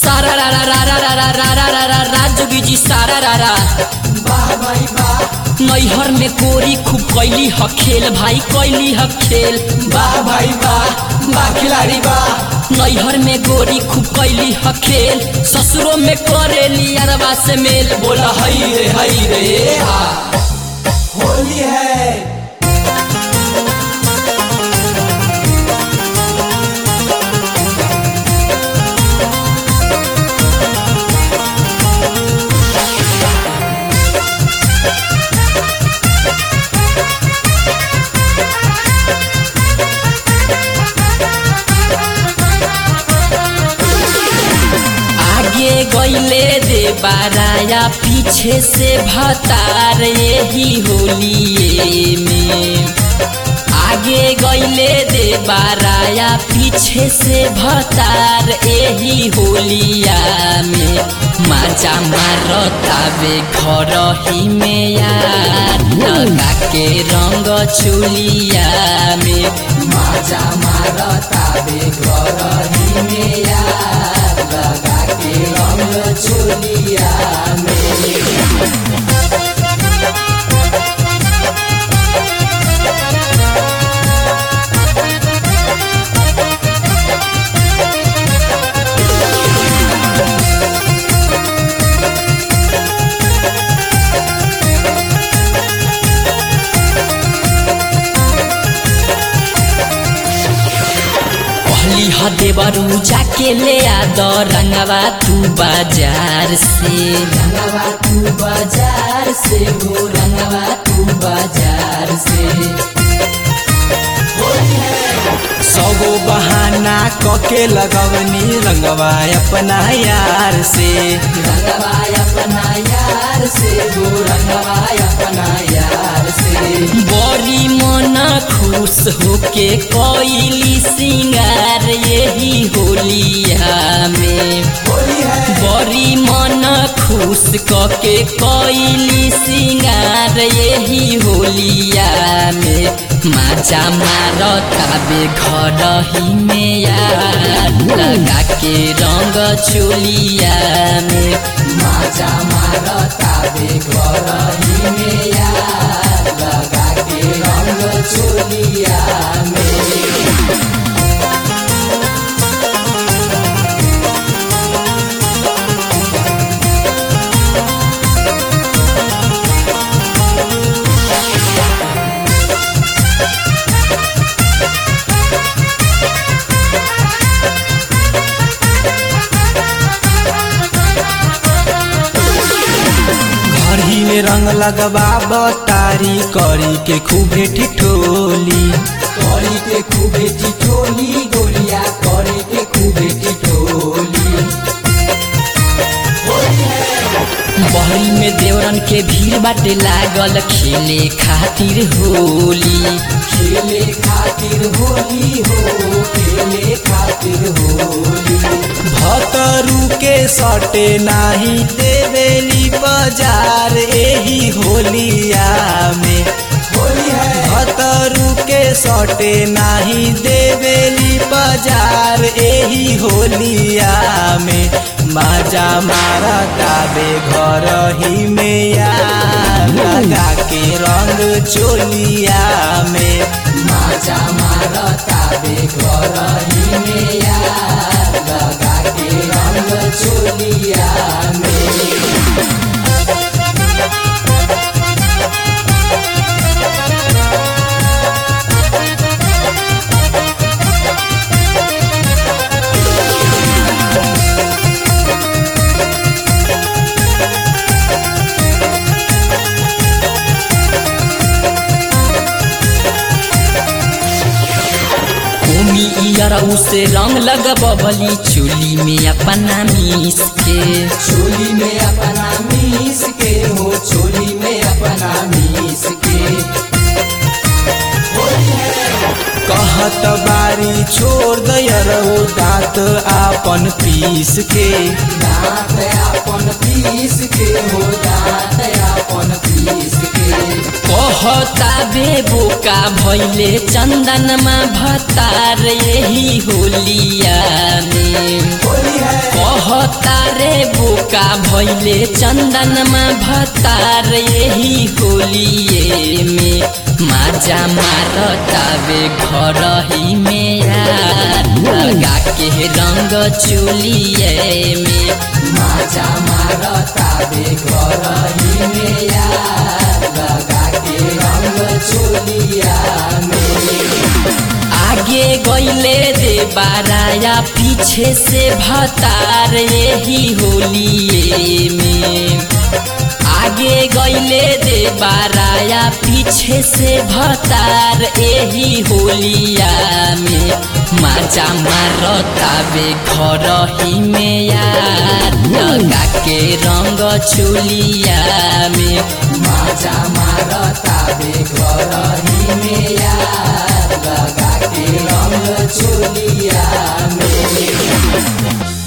सारा रा रा रा रा रा रा रा रा रा रा रा जोगी जी सारा रा रा वाह भाई वाह नैहर में कोरी खूब कैली ह खेल भाई कैली ह खेल वाह भाई वाह वाह खिलाड़ी वाह नैहर में गोरी खूब कैली ह खेल ससुरो में करेली अरबा से मेल बोल हई रे हई रे हा होली है आगे गईले दे बाराया पीछे से भतार यही होलिए में आगे गईले दे बाराया पीछे से भतार यही होलिया में माजा मारतावे घर ही में यार लगा के रंग चुलिया में माजा मारता बे घर ही में यार लगा के रंग चोलिया में पहली हदे बरू जाके ले आ द रंगवा तू बाजार से रंगवा तू बाजार से हो रंगवा तू बाजार से सगो बहाना कके लगवनी रंगवा अपना यार से रंगवा अपना यार से हो रंगवा अपना यार से बड़ी मन खुश होके कोइली सिंगार यही होलिया में होली है बड़ी मन खुश कके कोइली सिंगार यही होलिया में माजा मारताबे घर ही में यार लगा के रंग चोलिया में माजा मारता बे घर ही में यार लगा के रंग चोलिया में घर ही में रंग लगवा बतारी करी के खूबे ठिठोली करी के खूबे टिटोली गोलिया करे के खूबे टिटोली बहरी में देवरन के भीड़ बाटे लागल खेले खातिर होली खेले खातिर होली हो खेले खातिर होली भतरू के सटे नाही देवेली बाजार एही होलिया में होली है भतरू के सटे नाही देवेली बाजार एही होलिया में माजा मारता बे घर ही में यार लगा के रंग चोलिया में माजा मारता बे घर ही में यार लगा के रंग चोलिया में ओमी इयर उसे रंग लगबली चोली में अपना मीस के चोली में अपना मीस के हो चोली में अपना मीस के कहत बारी छोड़ दयरहु दांत आपन पीस के दांत अपन पीस के हो दांत अपन पीस के कहता बे बोका भैले चंदनमा भतार यही होलिया में होली है कहता बोका भैले चंदनमा भतार यही होलिए में माजा मारतावे घर ही में यार लगा के रंग चुलिए में माजा मारता बे घर ही में यार लगा के रंग चोलिया में आगे गईले दे बाराया पीछे से भतार यही होलिए में आगे गईले दे बाराया पीछे से भतार यही होलिया में माचा मारता बे घर ही में यार लगा के रंग चुलिया में माजा मारता बे घर ही में यार लगा के रंग चोलिया में